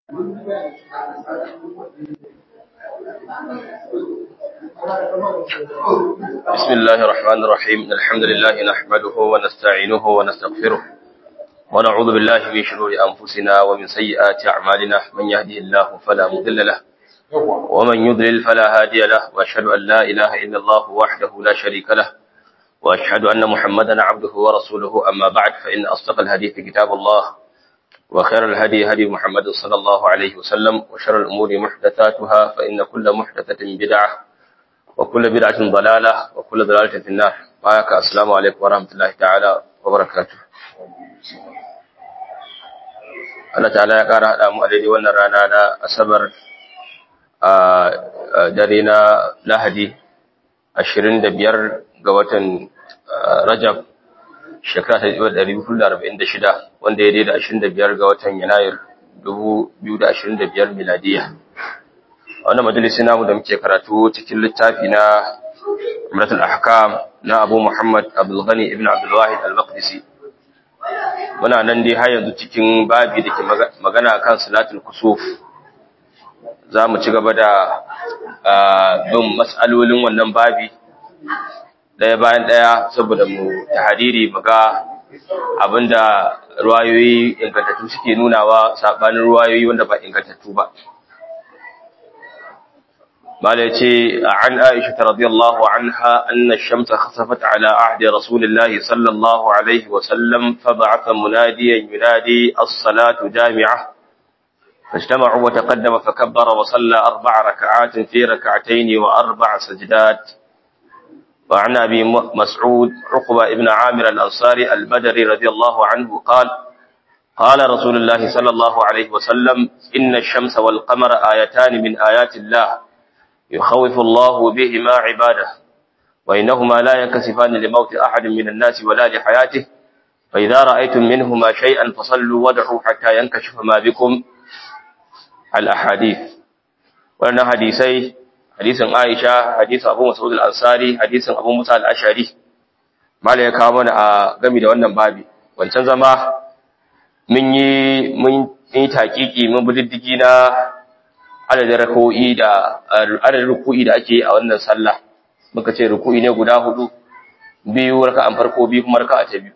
بسم الله الرحمن الرحيم الحمد لله نحمده ونستعينه ونستغفره ونعوذ بالله من شرور أنفسنا ومن سيئات أعمالنا من يهده الله فلا مضل له ومن يضلل فلا هادي له وأشهد أن لا إله إلا الله وحده لا شريك له وأشهد أن محمدا عبده ورسوله أما بعد فإن أصدق الحديث كتاب الله وخير الهدي هدي محمد صلى الله عليه وسلم وشر الأمور محدثاتها فإن كل محدثة بدعة وكل بدعة ضلالة وكل ضلالة في النار بارك السلام عليكم ورحمة الله تعالى وبركاته Allah ta'ala ya ƙara haɗa mu a daidai wannan rana na Asabar a dare na Lahadi 25 ga watan Rajab shekara ta 1446 wanda ya daida 25 ga watan Yanayir 2025 miladiya. A wannan majalisi namu da muke karatu cikin littafi na Umratul Ahkam na Abu Muhammad Abdul Ghani ibn Abdul Wahid Al-Maqdisi. Muna nan dai har yanzu cikin babi da ke magana kan salatul kusuf. Za mu ci gaba da bin mas'alolin wannan babi ɗaya bayan ɗaya saboda mu tahariri mu ga abinda ruwayoyi ingantattu suke nunawa sabanin ruwayoyi wanda ba ingantattu ba mala yace an Aisha radhiyallahu anha anna ash-shamsa khasafat ala ahdi rasulillahi sallallahu alaihi wa sallam fa ba'atha munadiyan yunadi as-salatu jami'ah فاجتمعوا وتقدم فكبر وصلى أربع ركعات في ركعتين وأربع سجدات وعن أبي مسعود عقبة ابن عامر الأنصاري البدري رضي الله عنه قال قال رسول الله صلى الله عليه وسلم إن الشمس والقمر آيتان من آيات الله يخوف الله بهما عباده وإنهما لا ينكسفان لموت أحد من الناس ولا لحياته فإذا رأيتم منهما شيئا فصلوا ودعوا حتى ينكشف ما بكم الأحاديث وأن حديثي hadisin Aisha, hadisin Abu Mas'ud al-Ansari, hadisin Abu Musa al-Ashari. Mala ya kawo mana a gami da wannan babi. Wancan zama mun yi mun yi takiki mun bi diddigi na adadin ruku'i da adadin ruku'i da ake yi a wannan sallah. Muka ce ruku'i ne guda hudu, biyu raka'an farko biyu kuma raka'a ta biyu.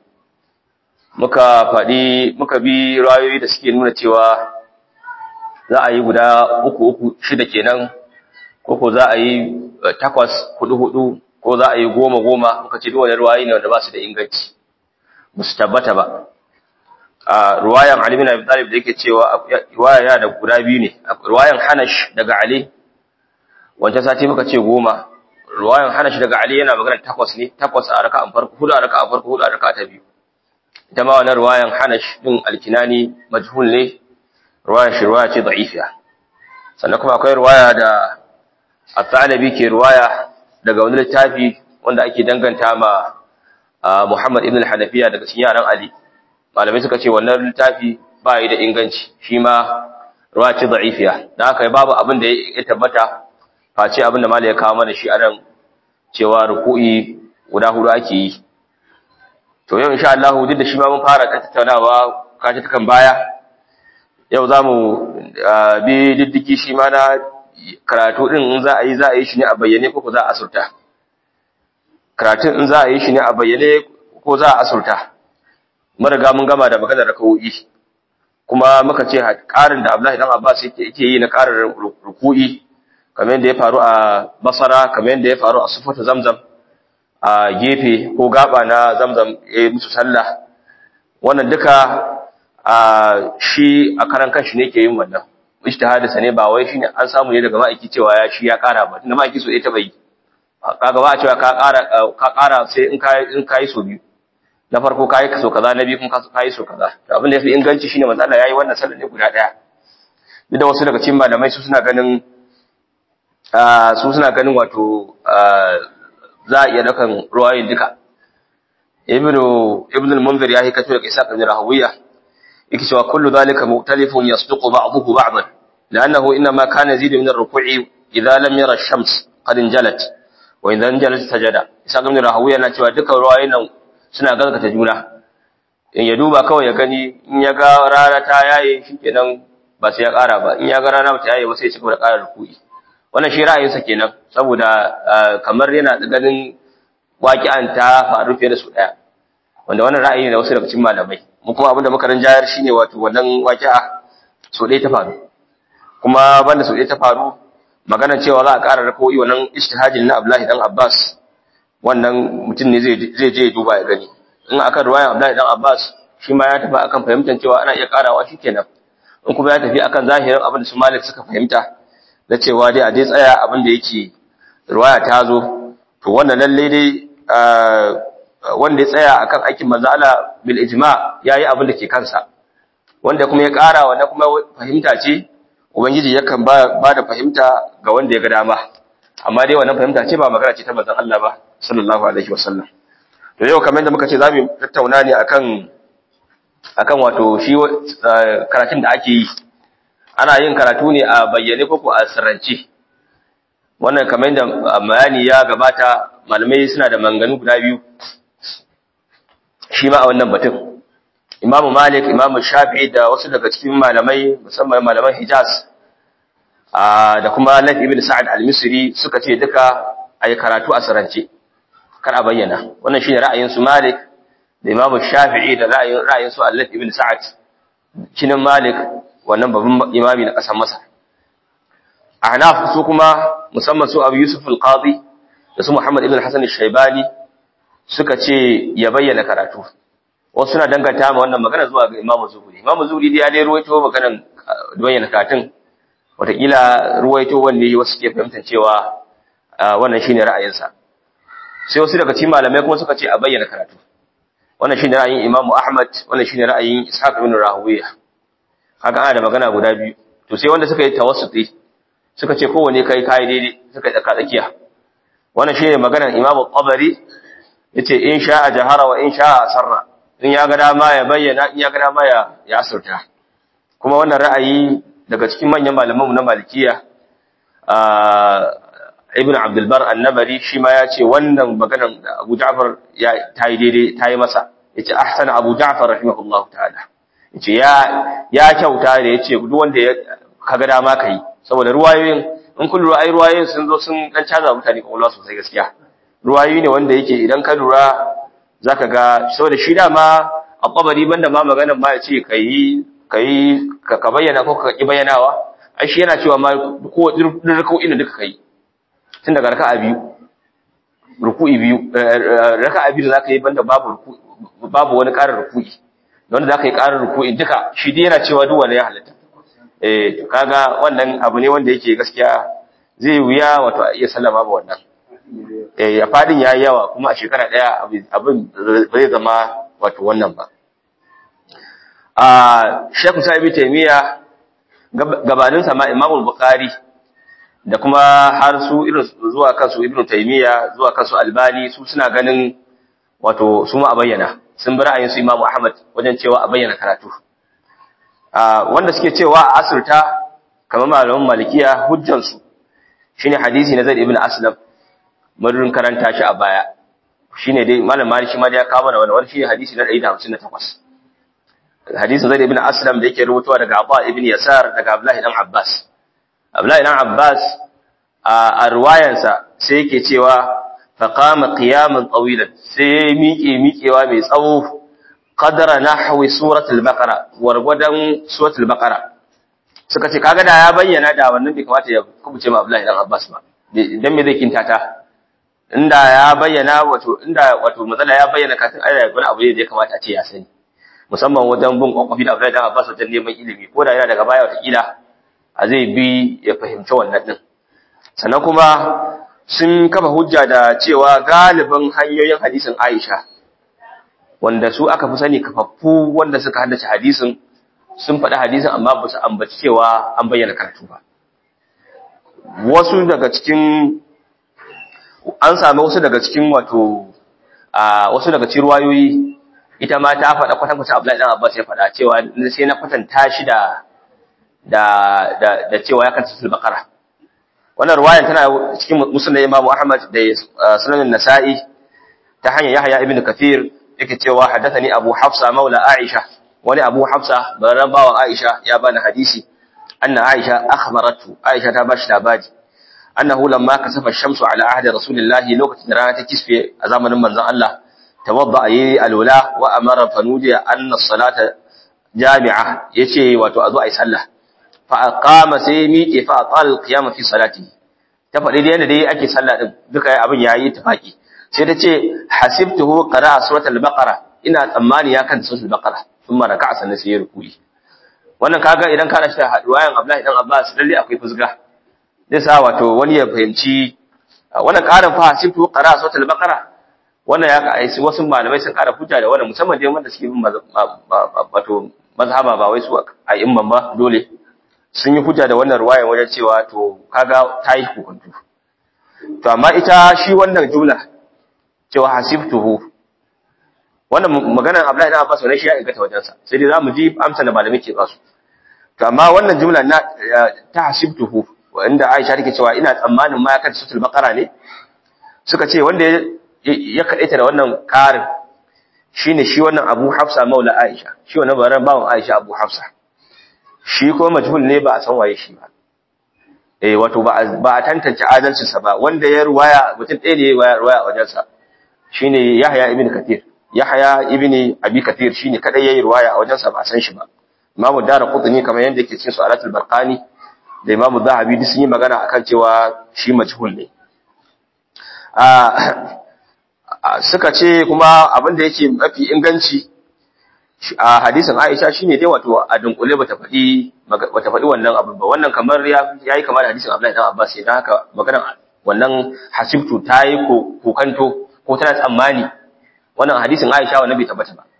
Muka faɗi muka bi rayoyi da suke nuna cewa za a yi guda uku uku shida kenan ko ko za a yi takwas hudu hudu ko za a yi goma goma muka ce duk wani ruwayi ne wanda ba su da inganci ba su tabbata ba a ruwayan Ali bin Abi Talib da yake cewa ruwaya yana da guda biyu ne ruwayan Hanash daga Ali wancan sati muka ce goma ruwayan Hanash daga Ali yana magana takwas ne takwas a raka'an farko hudu a raka'an farko hudu a raka'a ta biyu ita ma wannan ruwayan Hanash din alkinani majhul ne ruwayan shi ruwaya ce da'ifiya sannan kuma akwai ruwaya da At-Talabi ke ruwaya daga wani littafi wanda ake danganta ma Muhammad ibn al-Hanafiya daga cikin yaran Ali. Malamai suka ce wannan littafi ba yi da inganci, shi ma ruwa ce da'ifiya. Dan haka babu abin da ya tabbata face abin da malai ya kawo mana shi a nan cewa ruku'i guda hudu ake yi. To yau insha Allah duk da shi ma mun fara tattaunawa kace kan baya. Yau za mu bi diddiki shi ma na karatu din in za a yi za a yi shi ne a bayyane ko za a asurta karatun in za a yi shi ne a bayyane ko za a asurta mun riga mun gama da maganar rakawoyi kuma muka ce ƙarin da Abdullahi dan Abbas yake yi na ƙarin ruku'i kamar yadda ya faru a Basra kamar yadda ya faru a Sufatu Zamzam a gefe ko gaba na Zamzam ya musu sallah wannan duka a shi a karan kanshi ne ke yin wannan ijtihadinsa ne ba wai shine an samu ne daga ma'aiki cewa ya shi ya ƙara ba tunda ma'aiki so ya taba yi kaga ba a cewa ka ƙara ka ƙara sai in kai in kai so biyu na farko kai so kaza na biyu kuma kai so kaza to abin da yafi inganci shine manzo Allah yayi wannan sallar ne guda daya duk da wasu daga cikin malamai su suna ganin su suna ganin wato za a iya dakan ruwayin duka ibnu ibnu al-munzir ya hikato daga isa ibn rahawiyya yake cewa kullu dhalika mu'talifun yasduqu ba'dahu ba'dan لأنه إنما كان يزيد من الركوع إذا لم يرى الشمس قد انجلت وإذا انجلت سجد إساق من rahawiya na cewa duka ruwayoyin nan suna gaskata juna in ya duba kawai ya gani in ya ga rana ta yaye shikenan ba sai ya ƙara ba in ya ga rana bata yayi ba sai ya ci gaba da ƙara ruku'i wannan shi ra'ayinsa kenan saboda kamar yana da ganin waƙi'an ta faru fiye da su ɗaya wanda wannan ra'ayi ne da wasu daga cikin malamai mu kuma abinda muka rinjayar shine wato wannan waƙi'a so ɗaya ta faru kuma banda so ɗaya ta faru maganar cewa za a ƙara rako'i wannan ijtihadin na Abdullahi dan Abbas wannan mutum ne zai zai je duba ya gani in akan ruwayan Abdullahi dan Abbas shi ma ya tafi akan fahimtar cewa ana iya ƙarawa shikenan in kuma ya tafi akan zahirin abin da su Malik suka fahimta na cewa dai a dai tsaya abin da yake ruwaya ta zo to wannan lalle dai wanda ya tsaya akan aikin manzo Allah bil ijma yayi abin da ke kansa wanda kuma ya ƙara wanda kuma fahimta ce ubangiji yakan ba da fahimta ga wanda ya ga dama amma dai wannan fahimta ce ba magana ce ta manzon Allah ba sallallahu alaihi wasallam to yau kamar yadda muka ce zamu tattauna ne akan akan wato shi karatun da ake yi ana yin karatu ne a bayyane ko a sirrance wannan kamar yadda bayani ya gabata malamai suna da manganu guda biyu shi ma a wannan batun imamu malik imamu shafi'i da wasu daga cikin malamai musamman malaman hijaz da kuma laf ibn sa'ad al-misri suka ce duka a yi karatu a sirrance kar a bayyana wannan shine ra'ayin su malik da imamu shafi'i da ra'ayin su allaf ibn sa'ad kinin malik wannan babban imami na ƙasar Masar. A Hanaf su kuma musamman su Abu Yusuf al-Qadi da su Muhammad ibn Hassan al-Shaibani suka ce ya bayyana karatu. Wasu suna danganta ma wannan magana zuwa ga Imam Zuhri. Imam Zuhri dai ya dai ruwaito maganar bayyana karatun wataƙila ruwaito wanne wasu ke fahimtar cewa wannan shine ra'ayinsa. Sai wasu daga cikin malamai kuma suka ce a bayyana karatu. Wannan shine ra'ayin Imam Ahmad, wannan shine ra'ayin Ishaq ibn Rahuwiya. haka ana da magana guda biyu to sai wanda suka yi tawassuti suka ce kowane kai kai daidai suka yi tsaka tsakiya wannan shine maganar Imam Qabari yace in sha'a jahara wa in sha'a sarra in ya ga dama ya bayyana in ya ga dama ya ya asirta kuma wannan ra'ayi daga cikin manyan malaman mu na Malikiya Ibn Abdul Bar An-Nabari shi ma ya ce wannan maganar Abu Ja'far ya tayi daidai tayi masa yace ahsana Abu Ja'far rahimahullahu ta'ala yace ya ya kyauta da yace duk wanda ya kaga dama kai saboda ruwayoyin in kun lura ai ruwayoyin sun zo sun dan caza mutane kwakwalwa sosai gaskiya ruwayoyi ne wanda yake idan ka lura zaka ga saboda shi dama a qabari banda ma maganar ma yace kai kai ka bayyana ko ka ki bayyanawa ai shi yana cewa ma ko rukau ina duka kai tun daga raka'a biyu ruku'i biyu raka'a biyu da zaka yi banda babu babu wani ƙarin ruku'i wanda za ka yi ƙarin ruku'i duka shi dai yana cewa duk wanda ya halatta eh kaga wannan abu ne wanda yake gaskiya zai wuya wato a iya sallama ba wannan eh ya fadin yayi yawa kuma a shekara daya abin bai zama wato wannan ba a Sheikh Sa'ibi Taymiya gabanin sa ma Imam Bukhari da kuma har su irin zuwa kansu Ibn Taymiya zuwa kansu Albani su suna ganin wato su ma a bayyana sun bi ra'ayin su Imam Ahmad wajen cewa a bayyana karatu wanda suke cewa a asirta kamar malaman malikiya hujjan su shine hadisi na Zaid ibn Aslam mun karanta shi a baya shine dai malam Malik shi ma ya kawo mana wannan shine hadisi na 158 hadisin Zaid ibn Aslam da yake rubutuwa daga Abba ibn Yasar daga Abdullah ibn Abbas Abdullah ibn Abbas a ruwayansa sai yake cewa فقام قياما طويلا sai miƙe miƙewa mai tsawo qadara nahwi suratul baqara wargwadan suratul baqara suka ce kaga da ya bayyana da wannan bai kamata ya kubuce ma Abdullahi dan Abbas ba dan me zai kintata inda ya bayyana wato inda wato matsala ya bayyana kafin ayar wani abu ne da ya kamata a ce ya sani musamman wajen bin kwakwafi da Abdullahi dan Abbas wajen neman ilimi ko da yana daga baya wata kila a zai bi ya fahimci wannan din sannan kuma sun kafa hujja da cewa galibin hanyoyin hadisin Aisha wanda su aka fi sani kafaffu wanda suka haddace hadisin sun faɗi hadisin amma ba su ambaci cewa an bayyana karatu ba wasu daga cikin an sami wasu daga cikin wato a wasu daga cikin ruwayoyi ita ma ta faɗa kwatankwacin Abdullahi dan Abbas ya faɗa cewa sai na kwatanta shi da da da cewa ya kanta sul baqara wannan ruwayan tana cikin musnad Imam Ahmad da sunan Nasa'i ta hanyar Yahya ibn Kathir yake cewa haddathani Abu Hafsa maula Aisha wani Abu Hafsa baran bawan Aisha ya bani hadisi anna Aisha akhbaratu Aisha ta bashi labari annahu lamma kasafa ash-shamsu ala ahdi rasulillahi lokacin da rana ta kisfe a zamanin manzon Allah tawadda yi alwala wa amara fanudiya anna as-salata jami'a yace wato a zo ayi sallah fa aqama sai miƙe fa aqal qiyama fi salati ta faɗi da yadda dai ake sallah din duka abin yayi tafaki sai ta ce hasibtuhu qara'a suratul baqara ina tsammani ya kan suratul baqara thumma raka'a sannan sai ya ruku'i wannan kaga idan ka rashi ruwayan Abdullahi dan Abbas lalle akwai fusga zai sa wato wani ya fahimci wannan karin fa hasibtuhu qara'a suratul baqara wannan ya ka aisi wasu malamai sun kara hujja da wannan musamman dai wanda suke bin wato mazhaba ba wai su a imman ba dole sun yi hujja da wannan ruwayan wajen cewa to kaga ta yi hukuntu to amma ita shi wannan jumla cewa hasibtuhu wannan maganar Abdullahi ibn Abbas ne shi ya ingata wajen sa sai dai zamu ji amsa da malamai ke ba su to amma wannan jumla na ta hasibtuhu wanda Aisha take cewa ina tsammanin ma ya kace suratul baqara ne suka ce wanda ya kadaita da wannan karin shine shi wannan Abu Hafsa maula Aisha shi wannan baran bawon Aisha Abu Hafsa shi ko majhul ne ba a san waye shi ba eh wato ba a tantance adalcin sa ba wanda ya ruwaya mutum ɗaya ne ya ruwaya a wajen sa shine Yahya ibn Kathir Yahya ibn Abi Kathir shine kadai yayi ruwaya a wajen sa ba a san shi ba Imam Daraqutni kamar yanda yake cikin Su'alatul Barqani da Imam Zahabi duk sun yi magana akan cewa shi majhul ne suka ce kuma abin da yake mafi inganci a hadisin Aisha shine dai wato a dunkule bata faɗi bata faɗi wannan abin ba wannan kamar yayi kamar hadisin Abdullahi dan Abbas idan haka magana wannan hasibtu tayi kokanto ko tana tsammani wannan hadisin Aisha wannan bai tabbata ba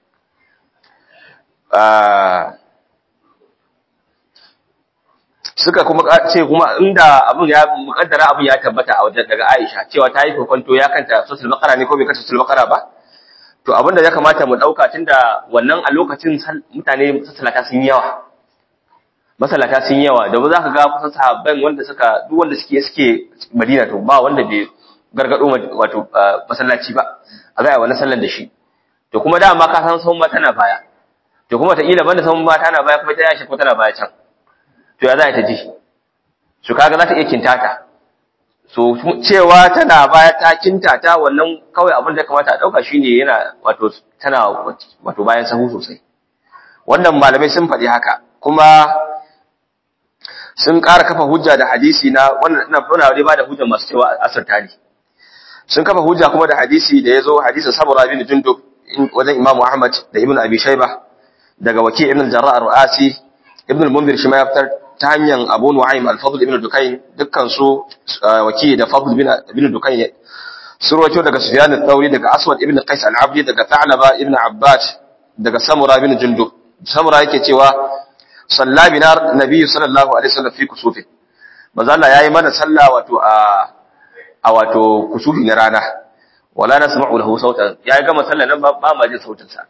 suka kuma ce kuma inda abin ya mukaddara abin ya tabbata a wajen daga Aisha cewa ta yi kokonto ya kanta suratul baqara ne ko bai kanta suratul baqara ba to abin da ya kamata mu dauka tunda wannan a lokacin mutane masallata sun yawa masallata sun yawa da ba za ka ga kusan sahabban wanda suka duk wanda suke suke Madina to ba wanda bai gargado wato masallaci ba a ga wannan sallar da shi to kuma dama ka san sun tana baya to kuma ta ila banda sun ba tana baya kuma ta yashi ko tana baya can to ya za ta ji su kaga za ta iya kintata so cewa tana baya ta kintata wannan kawai abin da kamata a dauka shine yana wato tana wato bayan sahu sosai wannan malamai sun faɗi haka kuma sun ƙara kafa hujja da hadisi na wannan ina fara dai ba da hujja masu cewa asarta ne sun kafa hujja kuma da hadisi da yazo hadisin Samura bin Jundub wajen Imam Ahmad da Ibn Abi Shayba daga Waki' ibn al-Jarrah ar-Ru'asi Ibn al-Munzir shi ma ya fitar ta hanyar Abu Nu'aym al-Fadl ibn Dukayn dukkan su Waki' da Fadl ibn Dukayn sun rawaito daga Sufyan al-Thawri daga Aswad ibn Qais al-Abdi daga Tha'laba ibn Abbas daga Samura bin Jundub Samura yake cewa salla bina nabiyyu sallallahu alaihi wasallam fi kusufin manzo Allah yayi mana sallah wato a a wato kusufi na rana wala nasma'u lahu sautan yayi gama sallah nan ba ma jin sautin sa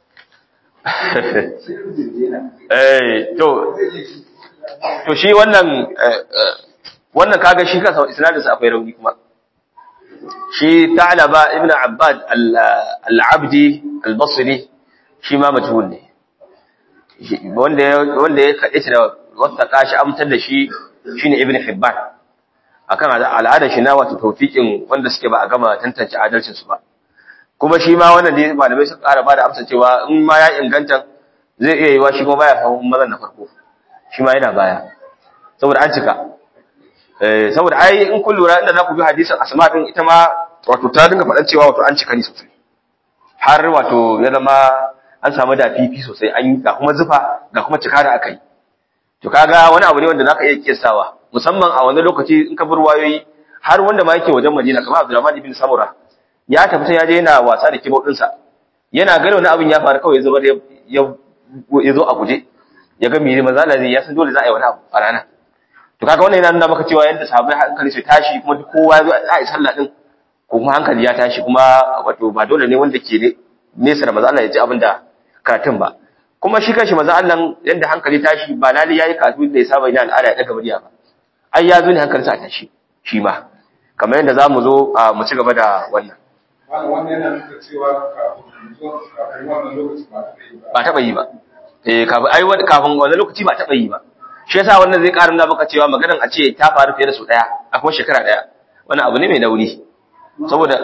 eh to to shi wannan wannan kaga shi kansa isnadin sa akwai rauni kuma shi Ta'laba ibn Abbad al-Abdi al-Basri shi ma majhul ne wanda wanda ya kade shi da wata kashi amtar da shi shine Ibn Hibban akan al'adar shi na wato tawfiqin wanda suke ba a gama tantance adalcin su ba kuma shi ma wannan dai malamai sun ƙara bada amsa cewa in ma ya inganta zai iya yiwa shi kuma baya samun mazan na farko shi ma yana baya saboda an cika eh saboda ai in kun lura inda za ku bi hadisin asma din ita ma wato ta dinga faɗan cewa wato an cika ni sosai har wato ya zama an samu da fifi sosai an yi ga kuma zufa ga kuma cika da aka yi to kaga wani abu ne wanda zaka iya kiyasawa musamman a wani lokaci in ka bar wayoyi har wanda ma yake wajen Madina kamar Abdurrahman ibn Samura ya tafi sai ya je yana wasa da kibau ɗinsa yana gani wani abin ya faru kawai ya zubar ya zo a guje ya ga miri maza da ya san dole za a yi wani abu a rana to kaga wannan yana nuna maka cewa yadda sahabbai hankali su tashi kuma duk kowa ya zo a yi sallah din ko kuma hankali ya tashi kuma wato ba dole ne wanda ke nesa da maza Allah ya ji abin da karatun ba kuma shi kanshi maza Allah yadda hankali tashi ba lali yayi karatu da ya saba yana al'ada ya daga murya ba ai ya zo ne hankalinsa a tashi shi ma kamar yadda za mu zo mu ci gaba da wannan ba taɓa yi ba eh kafin ai kafin wannan lokaci ba taɓa yi ba shi yasa wannan zai ƙara nuna maka cewa maganan a ce ta faru fiye da su ɗaya a kuma shekara ɗaya wannan abu ne mai nauyi saboda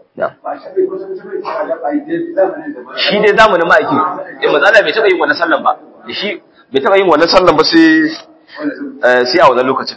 shi dai zamanin ma'aiki eh matsala bai taɓa yin wannan sallan ba da shi bai taɓa yin wannan sallan ba sai sai a wannan lokacin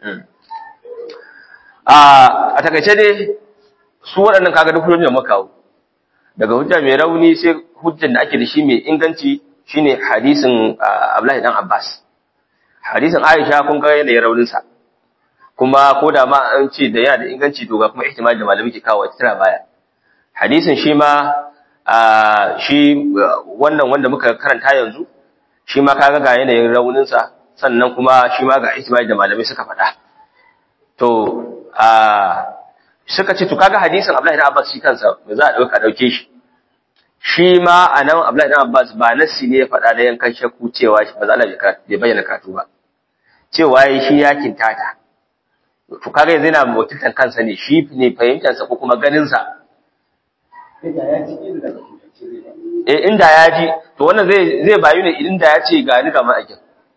a takaice dai su waɗannan kaga duk hujjar da muka kawo daga hujja mai rauni sai hujjar da ake da shi mai inganci shine hadisin Abdullahi dan Abbas hadisin Aisha kun ga yanayin raunin sa kuma ko da ma an ce da yana da inganci to ga kuma ihtimali da malami ke kawo tana baya hadisin shi ma shi wannan wanda muka karanta yanzu shi ma kaga ga yanayin raunin sa sannan kuma shi ma ga ihtimali da malamai suka faɗa to suka ce to kaga hadisin Abdullahi ibn Abbas shi kansa me za a dauka dauke shi shi ma anan Abdullahi ibn Abbas ba nasi ne ya faɗa da yankan shakku cewa shi ba za Allah bai bayyana karatu ba cewa yayi shi ya kintata to kaga yanzu yana mutuntan kansa ne shi ne fahimtar sa ko kuma ganin sa eh inda ya ji to wannan zai zai bayu ne inda ya ce ga ni ga ma'aikin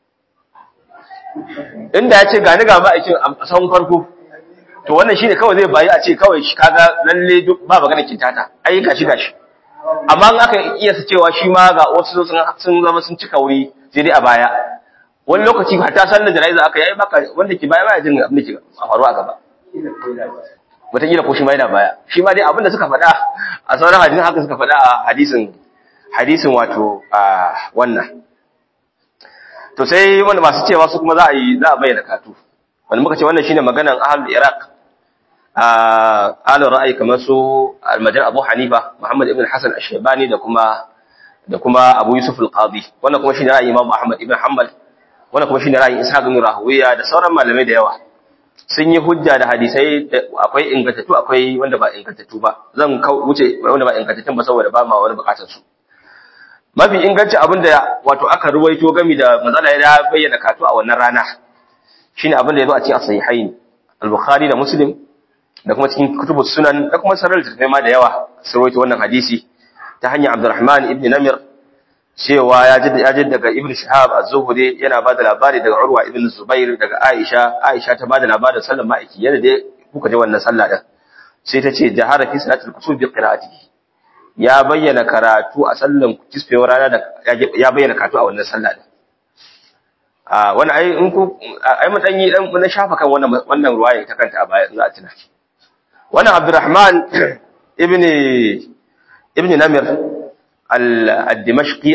inda ya ce ga ni ga ma'aikin a san farko to wannan shine kawai zai bayi a ce kawai shi kaga lalle duk ba magana kintata ai gashi gashi amma in aka iya su cewa shi ma ga wasu sun sun zama sun cika wuri sai dai a baya wani lokaci hatta sallar jana'iza aka yi baka wanda ke baya baya jin abin da ke a faruwa a gaba wataƙila ko shi ma yana baya shi ma dai abin da suka faɗa a sauran hadisin haka suka faɗa a hadisin hadisin wato a wannan to sai wanda masu cewa su kuma za a yi za a bayyana katu wanda muka ce wannan shine maganan ahlul iraq alin ra'ayi kamar su almajar abu hanifa muhammad ibn hassan ashebani da kuma da kuma abu yusuf al-qadi wannan kuma shine ra'ayi imam ahmad ibn hanbal wannan kuma shine ra'ayin ishaq ibn rahuwiya da sauran malamai da yawa sun yi hujja da hadisai akwai ingantattu akwai wanda ba ingantattu ba zan wuce wanda ba ingantattun ba saboda ba ma wani bukatar su mafi inganci abin da wato aka ruwaito gami da matsala ya bayyana katu a wannan rana shine abin da ya zo a cikin as-sahihain al-bukhari da muslim da kuma cikin kutubus sunan da kuma sarar littattafai ma da yawa sun rawaito wannan hadisi ta hanyar Abdurrahman ibn Namir cewa ya ji ya ji daga Ibn Shihab az-Zuhri yana bada labari daga Urwa ibn Zubair daga Aisha Aisha ta bada labarin sallar ma'aiki yadda dai kuka ji wannan sallah din sai ta ce jahara fi salatul kusuf bi qira'atihi ya bayyana karatu a sallan kisfewar rana da ya bayyana karatu a wannan sallah din a wani ai in ku ai mun dan yi dan na shafa kan wannan wannan ruwaya ta kanta a baya za a tuna wannan Abdurrahman ibn ibn Namir al-Dimashqi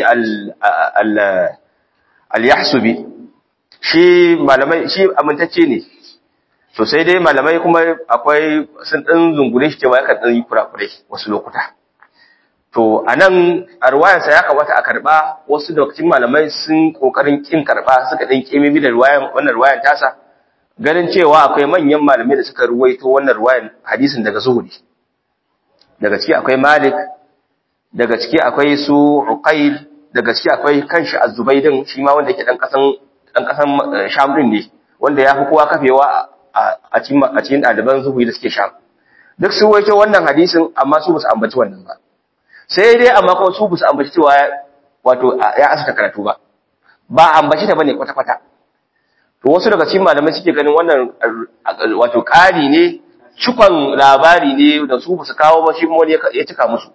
al-Yahsubi shi malamai shi amintacce ne to sai dai malamai kuma akwai sun dan zungure shi cewa yakan dan yi kurakurai wasu lokuta to anan a ruwayarsa ya kamata a karba wasu da cikin malamai sun kokarin kin karba suka dan kimimi da ruwayan wannan ruwayan tasa ganin cewa akwai manyan malamai da suka ruwaito wannan ruwayan hadisin daga zuhuri daga ciki akwai malik daga ciki akwai su uqail daga ciki akwai kanshi az-zubaydin shi ma wanda yake dan kasan dan kasan sham din ne wanda ya fi kowa kafewa a cikin a cikin daliban zuhuri da suke sham duk su waito wannan hadisin amma su basu ambaci wannan ba sai dai amma kuma su basu ambaci cewa wato ya asata karatu ba ba ambaci ta bane kwata kwata to wasu daga cikin malamai suke ganin wannan wato ƙari ne cikon labari ne da su basu kawo ba shi kuma wani ya cika musu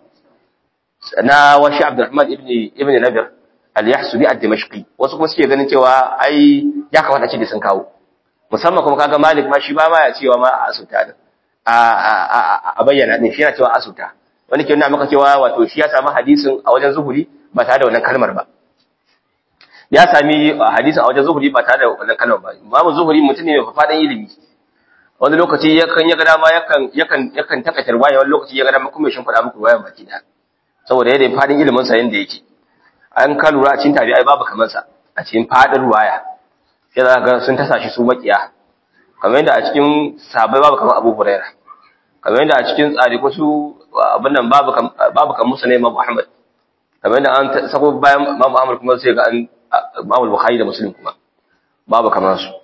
na washi Abdurrahman ibn ibn Nabir al-Yahsubi ad-Dimashqi wasu kuma suke ganin cewa ai ya kamata ce da sun kawo musamman kuma kaga Malik ma shi ba ma ya cewa ma a asuta din a a bayyana din shi yana cewa asuta wani ke nuna maka cewa wato shi ya samu hadisin a wajen zuhuri ba tare da wannan kalmar ba ya sami hadisin a wajen zuhuri ba tare da wannan kalmar ba babu zuhuri mutum ne mai faɗin ilimi wani lokaci yakan ya ga dama yakan yakan yakan takaita ruwaya wani lokaci ya ga dama kuma ya shimfiɗa muku ruwayan baki ɗaya saboda yadda fadin ilimin sa yanda yake an ka lura a cikin tabi'ai babu kamar sa a cikin fadin ruwaya sai za ga sun tasa shi su makiya kamar yadda a cikin sahabbai babu kamar Abu Hurairah kamar yadda a cikin tsari ko su abin nan babu babu kamar Musa ne Imam Ahmad kamar yadda an sako bayan Imam Ahmad kuma sai ga an Imam Bukhari da Muslim kuma babu kamar su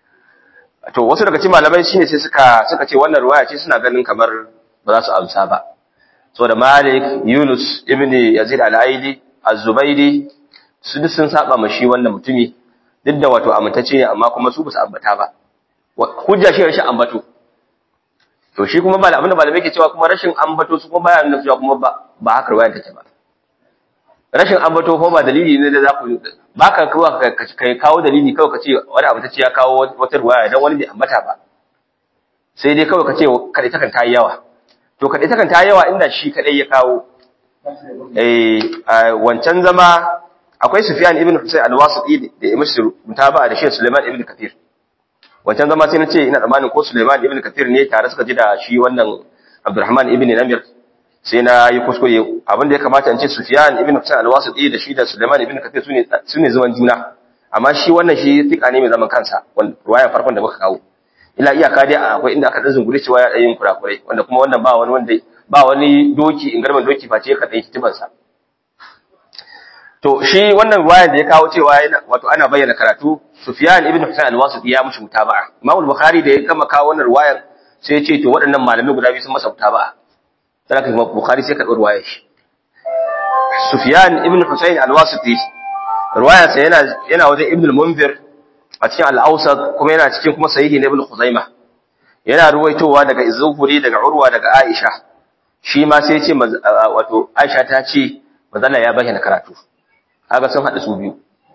to wasu daga cikin malamai shine sai suka suka ce wannan ruwaya ce suna ganin kamar ba za su amsa ba saboda Malik, Yunus, Ibn Yazid al-Aidi, Az-Zubaidi su duk sun saba ma shi wannan mutumi duk da wato amintacce ne amma kuma su ba su ambata ba hujja shi rashin ambato to shi kuma ba abinda malamai ke cewa kuma rashin ambato su kuma baya nuna cewa kuma ba ba haka ruwaya take ba rashin ambato ko ba dalili ne da za ku ba ka kai kawo dalili kawai ka ce wani abu ta ce ya kawo wata ruwaya dan wani bai ambata ba sai dai kawai ka ce kadai takan ta yi yawa to kadai takan ta yi yawa inda shi kadai ya kawo eh wancan zama akwai Sufyan ibn Husayn al-Wasiti da Imam Mutaba da Sheikh Sulaiman ibn Kathir wancan zama sai na ce ina tsammanin ko Sulaiman ibn Kathir ne tare suka ji da shi wannan Abdurrahman ibn Namir sai na yi kuskure abin da ya kamata in ce Sufyan ibn Husayn al-Wasiti da shi da Sulaiman ibn Kathir sune sune zaman juna amma shi wannan shi tika ne mai zaman kansa ruwayan farkon da muka kawo ila iyaka dai akwai inda aka zungure cewa ya yin kurakurai wanda kuma wannan ba wani wanda ba wani doki in garman doki face ka dai kitiban sa to shi wannan ruwayan da ya kawo cewa wato ana bayyana karatu Sufyan ibn Husayn al-Wasiti ya mushi mutaba'a Imam al-Bukhari da ya gama kawo wannan ruwayan sai ya ce to waɗannan malamai guda biyu sun masa mutaba'a dan haka Imam Bukhari sai ka ɗau ruwayar shi Sufyan ibn Husayn al-Wasiti ruwayarsa yana yana wajen Ibn al-Munzir a cikin al-Awsat kuma yana cikin kuma sahihi na Ibn Khuzaimah yana ruwaitowa daga Zuhri daga Urwa daga Aisha shi ma sai ya ce wato Aisha ta ce manzala ya bayyana karatu kaga sun hada su biyu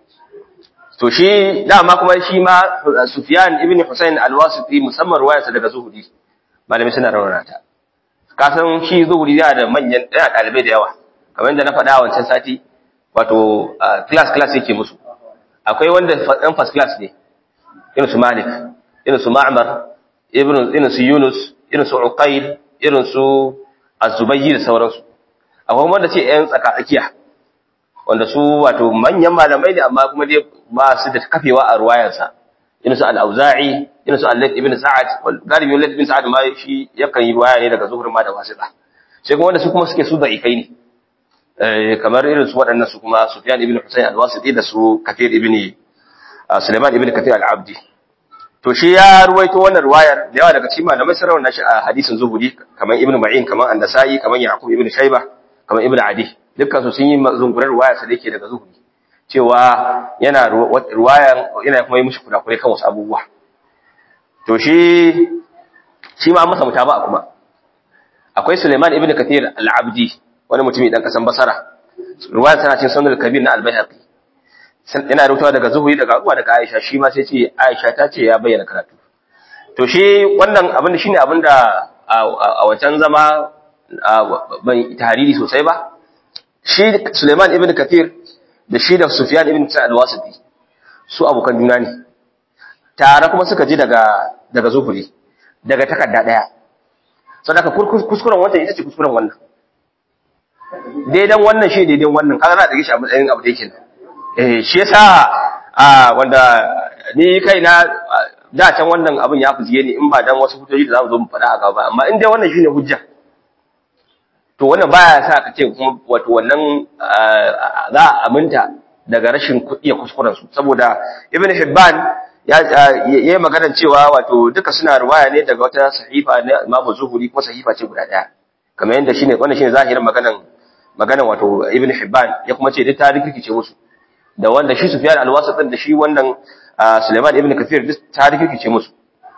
to shi dama kuma shi ma Sufyan ibn Husayn al-Wasiti musamman ruwayarsa daga Zuhri malami suna rawana ta ka san shi Zuhri yana da manyan yana dalibai da yawa kamar yadda na faɗa a wancan sati wato class class yake musu akwai wanda ɗan first class ne irin su Malik irin su Ma'mar irin irin su Yunus irin su Uqayl irin su Az-Zubayyi da sauransu akwai wanda ce ƴan tsaka tsakiya wanda su wato manyan malamai ne amma kuma dai ba su da kafewa a ruwayarsa irin su al-Auza'i irin su Al-Layth ibn Sa'ad wal galibi Al-Layth ibn Sa'ad ma shi yakan yi ruwaya ne daga zuhur ma da wasita sai kuma wanda su kuma suke su da ikai ne kamar irin su waɗannan su kuma Sufyan ibn Husayn al-Wasiti da su Kathir ibn Sulaiman ibn Kathir al-Abdi to shi ya ruwaito wannan ruwayar da yawa daga cikin malamai sun rawaina shi a hadisin zuhuri kamar Ibn Ma'in kamar An-Nasa'i kamar Yaqub ibn Shayba kamar Ibn Adi dukkan su sun yi zungurar ruwayar sa dake daga zuhuri cewa yana ruwayar yana kuma yi mushi kurakurai kan wasu abubuwa to shi shi ma masa mutaba kuma akwai Sulaiman ibn Kathir al-Abdi wani mutumi dan kasan Basra ruwayar tana cikin Sunan al-Kabir na al-Baihaqi yana rutawa daga Zuhri daga Abu daga Aisha shi ma sai ce Aisha ta ce ya bayyana karatu to shi wannan abin da shine abin da a wancan zama ban tahariri sosai ba shi Suleiman ibn Kathir da shi da Sufyan ibn Sa'ad al-Wasiti su abokan juna ne tare kuma suka ji daga daga Zuhri daga takarda daya saboda kuskuren wannan ita ce kuskuren wannan daidan wannan shi daidan wannan kaga na da gishi a matsayin abu da yake eh shi yasa a wanda ni kaina da can wannan abin ya fuziye ni in ba dan wasu hujjoji da za mu zo mu faɗa a gaba amma in dai wannan shine hujja to wannan baya sa ka ce kuma wato wannan za a aminta daga rashin kuɗi ya kuskuren su saboda ibn hibban ya yi maganar cewa wato duka suna ruwaya ne daga wata sahifa na imamu zuhuri ko sahifa ce guda ɗaya kamar yadda shine wannan shine zahirin maganar maganar wato ibn hibban ya kuma ce duk ta rikice musu da wanda shi Sufyan al-Wasit da shi wannan Sulaiman ibn Kathir duk ta rikice musu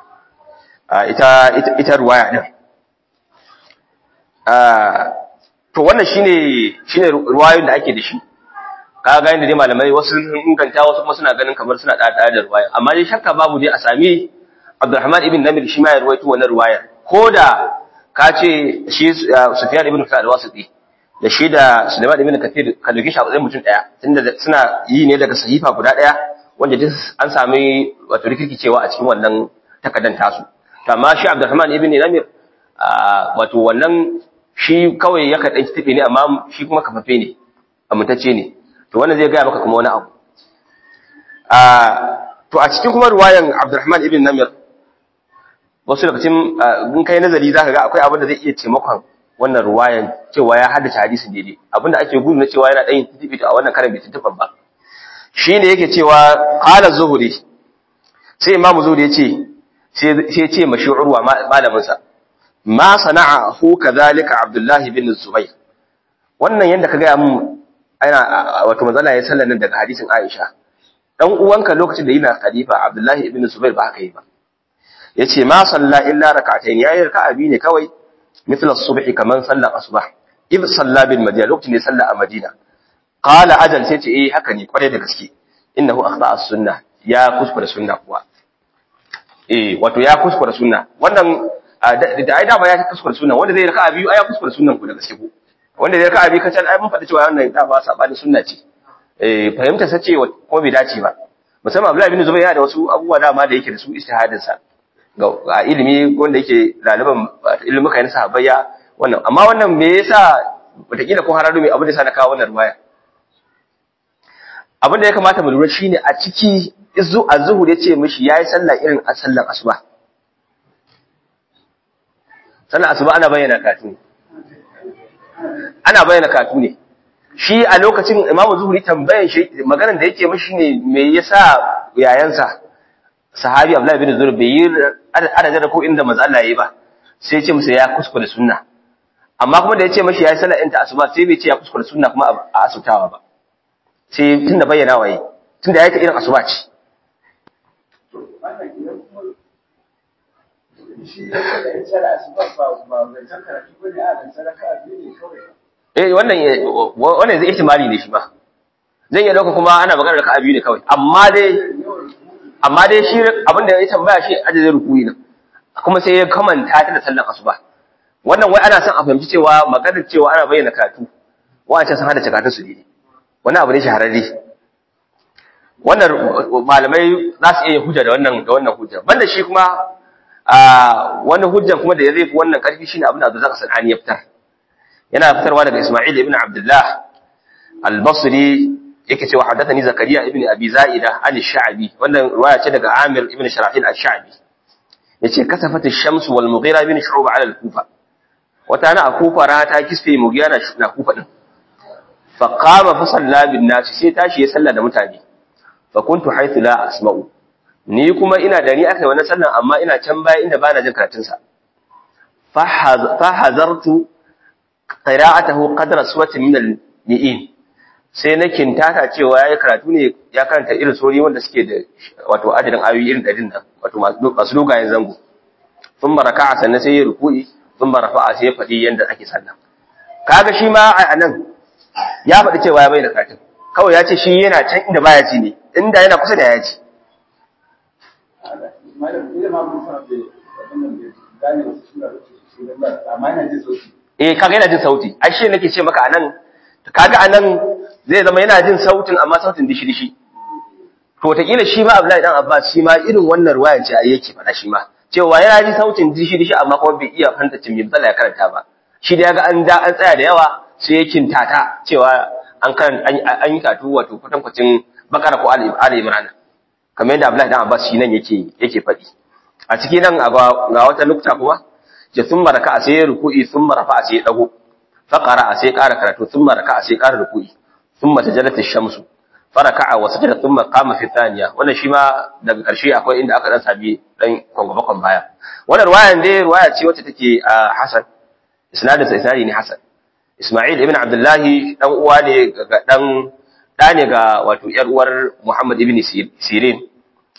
ita ita ita ruwaya din to wannan shine shine ruwayoyin da ake da shi kaga inda dai malamai wasu sun inganta wasu kuma suna ganin kamar suna dada da ruwaya amma dai shakka babu dai a sami Abdurrahman ibn Namir shi ma ya ruwaito wannan ruwayar koda ka ce shi Sufyan ibn Kathir al-Wasiti da shi da Sulaiman ibn Kathir ka dauke shi a matsayin mutum daya tunda suna yi ne daga sahifa guda daya wanda duk an sami wato rikicewa a cikin wannan takaddan tasu to amma shi Abdurrahman ibn Namir wato wannan shi kawai ya kaɗan tafi ne amma shi kuma kafafe ne amintacce ne to wannan zai gaya maka kuma wani abu to a cikin kuma ruwayan Abdurrahman ibn Namir wasu lokacin in kai nazari zaka ga akwai abin da zai iya taimakon wannan ruwayan cewa ya haddace hadisin daidai abinda ake gudu na cewa yana ɗan yin a wannan karan bai tuntuɓa ba shi ne yake cewa qala zuhri sai imamu zuhri ya ce sai ya ce mashi urwa malaminsa ma sana'a hu kadhalika abdullah bin zubayr wannan yanda ka ga mun ana wato manzala ya sallan nan daga hadisin aisha dan uwanka lokacin da yana khalifa Abdullahi ibn Zubair ba haka yi ba yace ma salla illa rak'atayn yayi raka'a biyu ne kawai mithla as-subhi kaman sallar asbah id salla bil madina lokacin da salla a madina qala ajal sai ce eh haka ne kware da gaske innahu akhta as-sunnah ya kuskure sunna kuwa eh wato ya kuskure sunna wannan da ai dama ya kuskure sunna wanda zai raka'a biyu ai ya kuskure sunnan ku da gaske ku wanda zai raka'a biyu kacal ai mun faɗi cewa wannan da ba sabani sunna ce eh fahimta sace ko bai dace ba musamman Abdullahi bin Zubair yana da wasu abubuwa dama da yake da su istihadin sa ga ilimi wanda yake ɗaliban ilimuka na sahabbai ya wannan amma wannan me yasa wataƙila ko hararo mai abin da sa na kawo wannan ruwaya abin da ya kamata mu lura shine a ciki izu az-zuhur yace mishi yayi sallah irin a sallar asuba sallar asuba ana bayyana katu ana bayyana katu ne shi a lokacin imamu zuhuri tambayan shi maganar da yake mishi ne me yasa yayansa sahabi abdullahi bin zuhur bai yi adadin da ko inda manzo Allah yayi ba sai ya ce musu ya kuskure sunna amma kuma da ya ce mashi yayi sallar inta asuba sai bai ce ya kuskure sunna kuma a asutawa ba sai tunda bayyana waye tunda yayi ta irin asuba ce eh wannan wannan zai ihtimali ne shi ba zan iya dauka kuma ana magana da ka biyu ne kawai amma dai amma dai shi abinda ya tambaya shi adadin rukuyi nan kuma sai ya kamanta ta da sallar asuba wannan wai ana son a fahimci cewa maganar cewa ana bayyana karatu wa'ancan sun hada cakatun su ne wani abu ne shahararre wannan malamai za su iya hujja da wannan da wannan hujja banda shi kuma a wani hujjan kuma da ya zai fi wannan karfi shine abin da Abdul Sanani ya fitar yana fitarwa daga Isma'il ibn Abdullah al-Basri yake cewa hadathani Zakariya ibn Abi Za'ida an sha'bi wannan riwaya ce daga Amir ibn Sharahil al-Sha'bi yace kasafat ash-shams wal Mughira ibn Shu'ba ala al-Kufa wata na a Kufa rana ta kisfe Mughira na Kufa din fa qama fa salla bin nas sai tashi ya salla da mutane fa kuntu haythu la asma'u ni kuma ina da ni aka yi wannan sallan amma ina can baya inda bana jin karatun sa fa hazartu qira'atahu qadra suwatin min al-mi'in sai na kintata cewa yayi karatu ne ya karanta irin sori wanda suke da wato adadin ayoyi irin dadin nan wato masu dogayen zango sun baraka sannan sai ya ruku'i sun barafa sai ya faɗi yanda ake sallah kaga shi ma a nan ya faɗi cewa ya bai da karatun kawai ya ce shi yana can inda baya ci ne inda yana kusa da ya ci eh kaga yana jin sauti ai shi nake ce maka anan kaga anan zai zama yana jin sautin amma sautin dishi dishi to ta shi ma Abdullahi dan Abbas shi ma irin wannan ruwaya ce ai yake fada shi ma cewa yana ji sautin dishi dishi amma kuma bai iya fanta cin misala ya karanta ba shi da yaga an da an tsaya da yawa sai ya kintata cewa an kan an yi katu wato kwatankwacin bakara ko ali imran kamar yadda Abdullahi dan Abbas shi nan yake yake faɗi a cikin nan ga wata nukta kuma ce sun maraka a sai ruku'i sun marafa a sai dago faqara a sai ƙara karatu sun maraka a sai ƙara ruku'i sun mata jalata shamsu faraka'a wa sajada thumma qama fi thaniya wannan shi ma daga ƙarshe akwai inda aka dan sabi dan kwangwabakon baya wannan ruwayan dai ruwaya ce wacce take a Hasan isnadin sa isnadi ne Hasan Isma'il ibn Abdullah dan uwa ne ga dan da ne ga wato yar uwar Muhammad ibn Sirin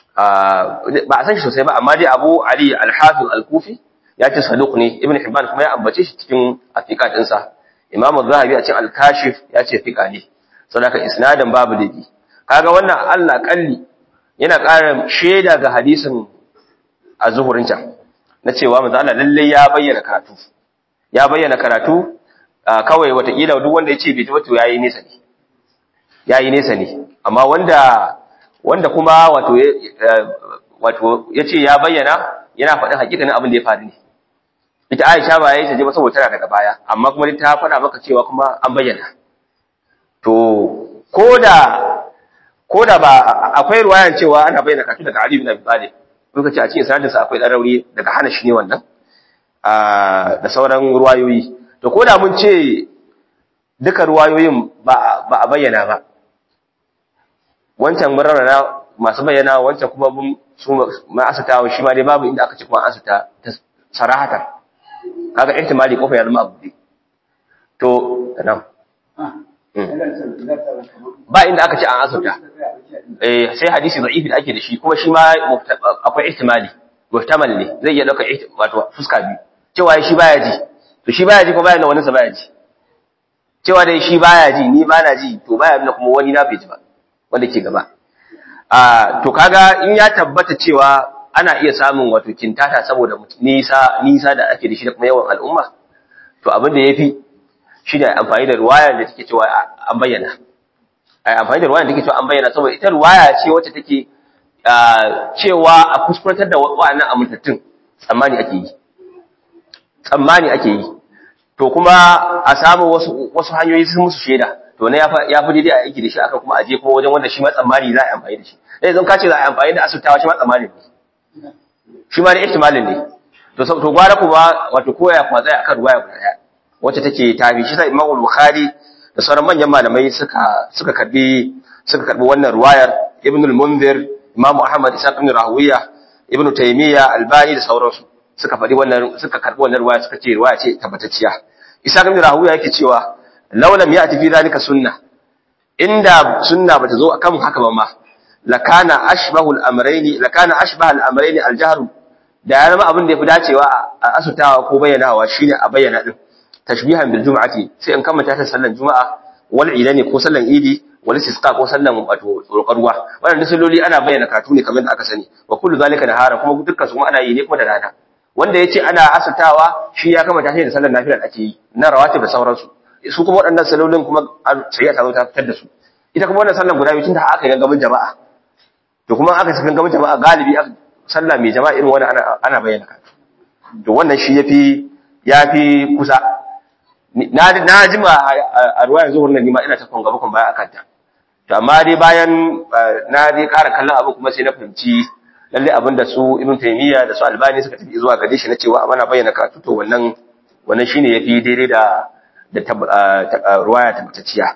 ba a san shi sosai ba amma dai Abu Ali al-Hafiz al-Kufi ya ce saduq ne Ibn Hibban kuma ya ambace shi cikin afiqat ɗinsa Imam Az-Zahabi a cikin Al-Kashif ya ce fiqa ne saboda isnadin babu dabi kaga wannan Allah kalli yana ƙara shaida ga hadisin az-zuhurin can na cewa manzo Allah lalle ya bayyana karatu ya bayyana karatu kawai watakila duk wanda ya ce bai tabbata yayi nesa ne yayi nesa ne amma wanda wanda kuma wato wato yace ya bayyana yana faɗin hakikanin abin da ya faru ne ita Aisha ba yayi ta je ba saboda tana daga baya amma kuma ta faɗa maka cewa kuma an bayyana to koda koda ba akwai ruwayan cewa ana bayyana kafin daga Ali bin Abi Talib muka ce a cikin sanadin sa akwai darauri daga hana shi ne wannan da sauran ruwayoyi to koda mun ce duka ruwayoyin ba ba a bayyana ba wancan murarana masu bayyana wancan kuma mun su ma asatawa shi ma dai babu inda aka ce kuma asata sarahatan kaga ihtimali kofa ya zama abu to nan ba inda aka ce an asabta eh sai hadisi da'ifi da ake da shi kuma shi ma akwai ihtimali muhtamal ne zai iya dauka wato fuska biyu cewa shi baya ji to shi baya ji ko baya da wani sa baya ji cewa dai shi baya ji ni ba na ji to baya nuna kuma wani na bai ji ba wanda ke gaba a to kaga in ya tabbata cewa ana iya samun wato kintata saboda nisa nisa da ake da shi da kuma yawan al'umma to abin da yafi shi da amfani da ruwaya da take cewa an bayyana ai amfani da ruwaya da take cewa an bayyana saboda ita ruwaya ce wacce take cewa a kuskurantar da wa'annan amintattun tsammani ake yi tsammani ake yi to kuma a samu wasu wasu hanyoyi sun musu shaida to ne ya fi daidai a aiki da shi akan kuma aje kuma wajen wanda shi ma tsammani za a yi amfani da shi dai zan kace za a yi amfani da asubtawa shi ma tsammani ne shi ma da ihtimalin ne to to gwara kuma wato koya kuma tsaya akan ruwaya guda daya wacce take tabi shi sai Imam Bukhari da sauran manyan malamai suka suka karbi suka karbi wannan ruwayar Ibn al-Munzir Imam Ahmad Isa ibn Rahawiya Ibn Taymiyyah Albani da sauransu suka faɗi wannan suka karbi wannan ruwaya suka ce ruwaya ce tabbatacciya Isa ibn Rahawiya yake cewa law lam ya'ti fi zalika sunnah inda sunna bata zo akan haka ba ma lakana ashbahu al-amrayn lakana ashbaha al-amrayn al-jahr da ya zama abin da yafi dacewa a asutawa ko bayyanawa shine a bayyana din tashbihan bil jum'ati sai in kamanta ta sallan juma'a wal idani ko sallan idi wal istisqa ko sallan wato tsokarwa wannan salloli ana bayyana karatu ne kamar da aka sani wa kullu zalika nahara kuma dukkan su kuma ana yi ne kuma da rana wanda yace ana asutawa shi ya kamata shi da sallan nafila da ake yi na rawatib da sauransu su kuma waɗannan sallolin kuma shari'a ta zo ta fitar da su ita kuma wannan sallan guda biyu tun da aka yi gangamin jama'a to kuma aka yi gangamin jama'a galibi sallah mai jama'a irin wannan ana ana bayyana karatu to wannan shi yafi yafi kusa na na jima a ruwayar zuhur nan nima ina ta kon gaba kon baya akan ta to amma dai bayan na dai ƙara kallon abu kuma sai na fahimci lalle abin da su ibn taymiya da su albani suka tafi zuwa gare shi na cewa ana bayyana karatu to wannan wannan shine yafi daidai da da ruwaya tabbatacciya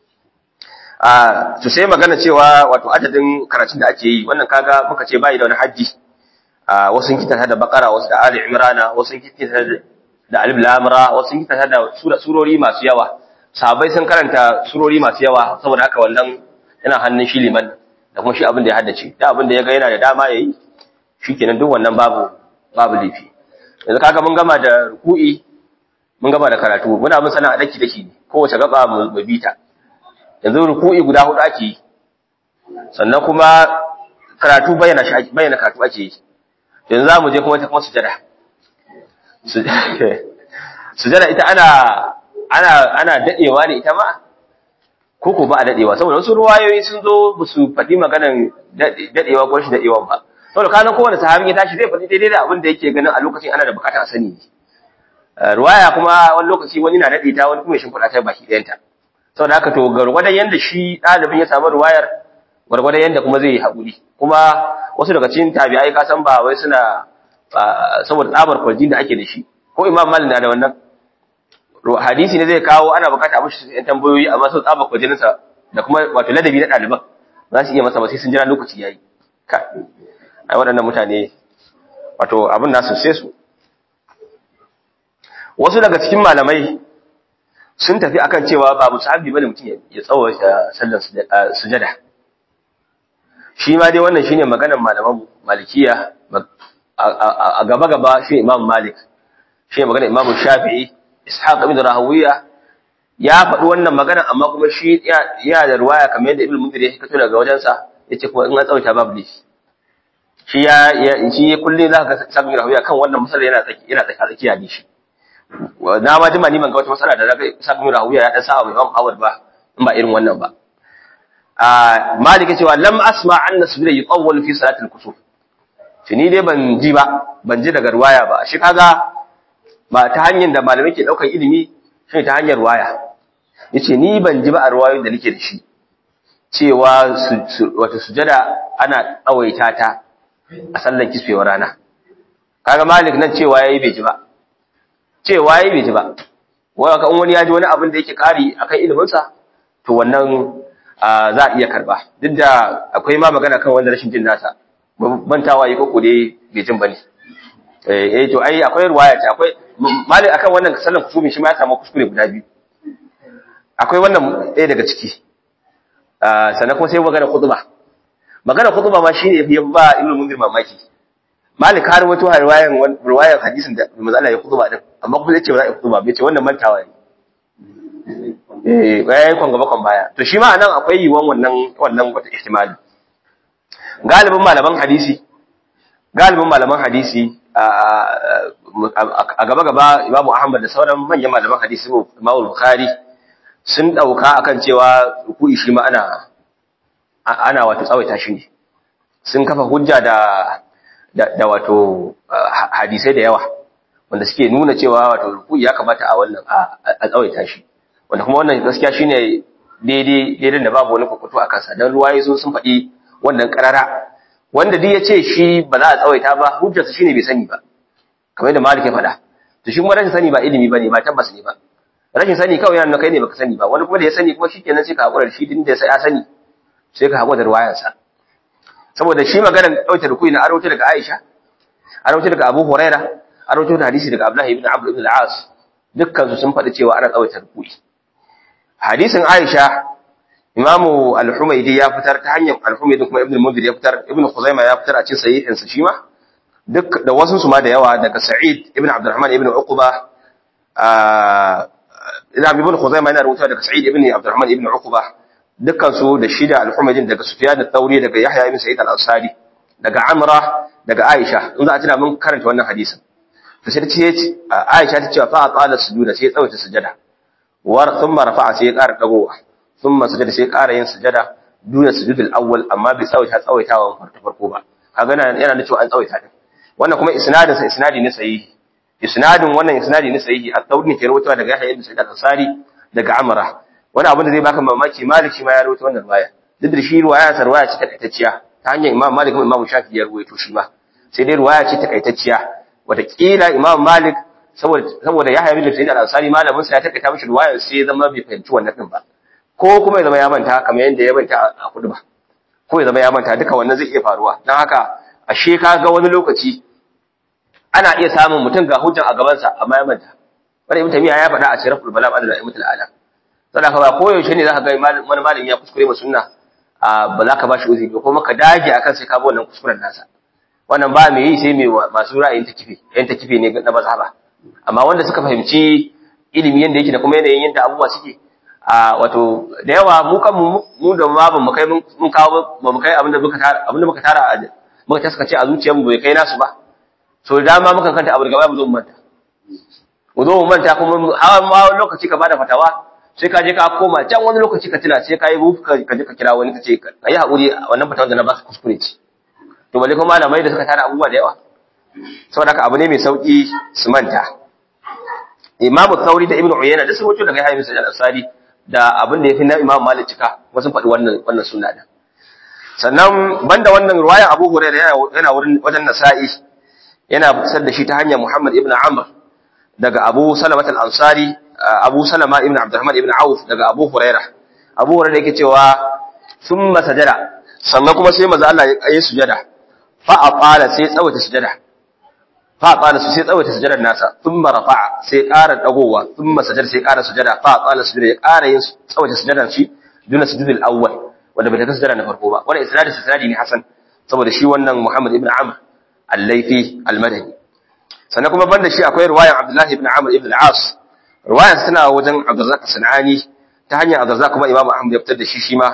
a to sai magana cewa wato adadin karatun da ake yi wannan kaga muka ce bai da wani haji a wasu kita da bakara wasu da ali imrana wasu kita da alif lamra wasu kita da surori masu yawa sahabbai sun karanta surori masu yawa saboda haka wannan yana hannun shi liman da kuma shi abin da ya haddace da abin da ya ga yana da dama yayi shikenan duk wannan babu babu lifi yanzu kaga mun gama da ruku'i mun gama da karatu muna mun sana daki daki ne kowace gaba mu bita yanzu ruku'i guda hudu ake yi sannan kuma karatu bayyana shi bayyana karatu ake yi yanzu zamu je kuma ta kuma sujada sujada ita ana ana ana dadewa ne ita ma ko ko ba a dadewa saboda wasu ruwayoyi sun zo ba su faɗi maganan dadewa ko shi dadewa ba saboda kana kowane sahabi ya tashi zai faɗi daidai da abin da yake ganin a lokacin ana da bukata a sani ruwaya kuma wani lokaci wani na dade ta wani kuma shin kuɗa ta baki ɗayanta saboda haka to gargwadon yanda shi ɗalibin ya samu ruwayar gwargwadon yanda kuma zai yi haƙuri kuma wasu daga cikin tabi'ai ka san ba wai suna saboda tsabar kwarjin da ake da shi ko imam malik na da wannan hadisi ne zai kawo ana bukata a mashi yan tambayoyi amma sau tsabar kwarjininsa da kuma wato ladabi na ɗaliban za su iya masa ba sai sun jira lokaci yayi ka ai waɗannan mutane wato abin nasu sai su wasu daga cikin malamai sun tafi akan cewa ba musahabi bane mutum ya tsawaita sallar sujada shi ma dai wannan shine maganar malaman malikiya a gaba gaba shi imam malik shi maganar imam shafi'i ishaq ibn rahawiya ya faɗi wannan magana amma kuma shi ya da ruwaya kamar yadda ibn mundir ya kato daga wajensa yace kuma in an tsawaita babu ne shi ya shi kullum za ka ga sabin rahawiya kan wannan masalar yana tsaki yana tsaki tsakiya ne shi na ma jima ni ban ga wata matsala da zaka sabin rahuya ya dan sa Imam Ahmad ba in ba irin wannan ba a Malik ya cewa lam asma anna sujud yutawwal fi salatil kusuf shi ni dai ban ji ba ban ji daga ruwaya ba shi kaga ba ta hanyar da malamai ke daukar ilimi shi ta hanyar ruwaya yace ni ban ji ba a ruwayoyin da nake da shi cewa wata sujada ana tsawaita ta a sallar kisfewar rana kaga Malik nan cewa yayi bai ji ba cewa yayi bai ji ba wai ka wani ya ji wani abin da yake kari akan ilimin sa to wannan za a iya karba duk da akwai ma magana kan wanda rashin jin nasa bantawa yi koko dai bai jin bane eh to ai akwai ruwaya ta akwai mali akan wannan sallan kusumi shi ma ya samu kuskure guda biyu akwai wannan ɗaya daga ciki sannan kuma sai magana khutba magana khutba ma shine yafi ba ibnu munzir mamaki malik har wato riwayan riwayan hadisin da manzo Allah ya khutba din amma kuma zai ce ba za a khutba bai ce wannan mantawa ne eh yayi kon gaba kon baya to shi ma anan akwai yiwon wannan wannan wata ihtimali galibin malaman hadisi galibin malaman hadisi a gaba gaba Imam Ahmad da sauran manyan malaman hadisi Imam Bukhari sun dauka akan cewa ruku'i shi ma ana ana wato tsawaita shi ne sun kafa hujja da da wato hadisai da yawa wanda suke nuna cewa wato ruku'i ya kamata a wannan a tsawaita shi wanda kuma wannan gaskiya shine daidai daidai da babu wani kwakwato a kansa dan ruwaye sun sun faɗi wannan karara wanda duk ya ce shi ba za a tsawaita ba hujjarsa shine bai sani ba kamar yadda Malik ya faɗa to shi kuma rashin sani ba ilimi bane ba tabbas ne ba rashin sani kawai yana kai ne baka sani ba wani kuma da ya sani kuma shikenan sai ka hakura da shi din da ya sani sai ka hakura da ruwayarsa saboda shi maganar ɗauke da kuyi na arauta daga Aisha arauta daga Abu Huraira arauta da hadisi daga Abdullah ibn Amr ibn al-As dukkan su sun faɗi cewa ana tsawaita kuyi hadisin Aisha Imamu Al-Humaydi ya fitar ta hanyar Al-Humaydi kuma Ibn Mundhir ya fitar Ibn Khuzaimah ya fitar a cikin sahihinsa shi ma duk da wasu su ma da yawa daga Sa'id ibn Abdurrahman ibn Uqba ina ibn Khuzaimah yana rubuta daga Sa'id ibn Abdurrahman ibn Uqba dukkan su da shida Al-Humaydi daga Sufyan al-Thawri daga Yahya ibn Sa'id al-Ansari daga Amra daga Aisha in za a tuna mun karanta wannan hadisin to sai ta ce Aisha ta ce fa qala sujuda sai ya tsawaita sujada war thumma rafa'a sai ya ƙara dagowa thumma sujada sai ya ƙara yin sujada duna sujudul awwal amma bai tsawaita tsawaitawa farko ba kaga yana da cewa an tsawaita din wannan kuma isnadin sa isnadi ne sahihi isnadin wannan isnadi ne sahihi at-tawri ke rawaitowa daga Yahya ibn Sa'id al-Ansari daga Amra wani abin da zai baka mamaki Malik shi ma ya rawaito wannan riwaya duk da shi riwaya ta riwaya ce takaitacciya ta hanyar Imam Malik kuma Imam Shafi'i ya rawaito shi ma sai dai riwaya ce takaitacciya wataƙila Imam Malik saboda saboda Yahya ibn Sa'id al-Ansari malamin sa ya takaita mishi riwaya sai ya zama bai fahimci wannan din ba ko kuma ya zama ya manta kamar yadda ya manta a kudu ba ko ya zama ya manta duka wannan zai iya faruwa don haka ashe ka ga wani lokaci ana iya samun mutum ga hujjan a gabansa amma ya manta wani ibn tamiya ya faɗa a cikin raful balam adal aimatul ala saboda ba ko yaushe ne zaka ga wani malami ya kuskure ba sunna ba za ka ba shi uzuri ko kuma ka dage akan sai ka bi wannan kuskuren nasa wannan ba mai yi sai mai masu ra'ayin ta kife yan ta kife ne na mazhaba amma wanda suka fahimci ilimi yanda yake da kuma yanayin yanda abubuwa suke a wato da yawa mu kan mu da ma ban mu kai mun kawo ba mu kai abinda muka tara abinda muka tara muka taskace a zuciyar mu bai kai nasu ba so da dama muka kanta abu daga baya mu zo mu manta mu zo mu manta kuma hawa ma wani lokaci ka bada fatawa sai ka je ka koma can wani lokaci ka tuna sai ka yi bufu ka je ka kira wani ka ce ka yi haƙuri wannan fatawa da na ba su kuskure ce to balle kuma malamai da suka tara abubuwa da yawa saboda haka abu ne mai sauki su manta imamu thauri da ibnu uyayna da sun wuce daga yahya bin sa'id al-ansari da abin da yafi na imamu malik cika wasu faɗi wannan wannan sunna da sannan banda wannan ruwayan abu hurairah yana wurin wajen nasa'i yana fitar da shi ta hanyar muhammad ibn amr daga abu salamat al-ansari abu salama ibn abdurrahman ibn auf daga abu hurairah abu hurairah yake cewa thumma sajada sannan kuma sai maza Allah ya yi sujada fa aqala sai tsawaita sujada fa aqala su sai tsawaita sujadar nasa thumma rafa'a sai ƙara dagowa thumma sajada sai ƙara sujada fa aqala sujada ya ƙara yin tsawaita sujadar shi duna sujudul awwal wanda bai ta sujada na farko ba wannan isnadin isnadi ne hasan saboda shi wannan Muhammad ibn Amr al-Laythi al-Madani sannan kuma banda shi akwai riwayan Abdullah ibn Amr ibn al-As riwayan tana wajen Abdurrazzaq Sanani ta hanyar Abdurrazzaq kuma Imam Ahmad ya fitar da shi shi ma